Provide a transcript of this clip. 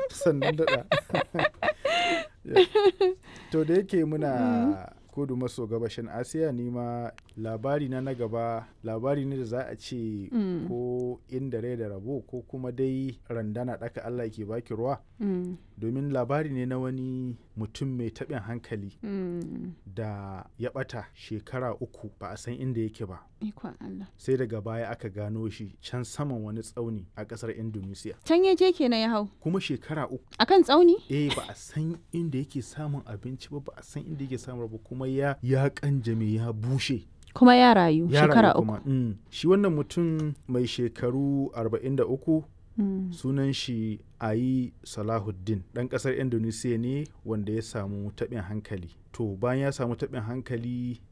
sannan daɗa to da yake muna kudu maso gabashin asiya ni ma labari na na gaba labari ne da za a ce Mm. ko inda rai da rabo ko kuma dai randana ɗaka allah ke baki ruwa Mm. domin labari ne na wani mutum mai taɓin hankali Mm. da ya ɓata shekara uku ba a san inda yake ba Ikon Allah. sai daga baya aka gano shi can saman wani tsauni a ƙasar indonesia Can ya je kenan ya hau. kuma shekara uku Akan tsauni? eh ba a san inda yake samun abinci ba ba a san inda yake samun ba kuma ya ya kanjame ya bushe Kuma ya rayu ya shekara rayu uku. kuma mm. shi wannan mutum mai shekaru 43 Mm. sunan shi ayi salahuddin ɗan ƙasar indonesia ne wanda ya samu taɓin hankali to bayan ya samu taɓin hankali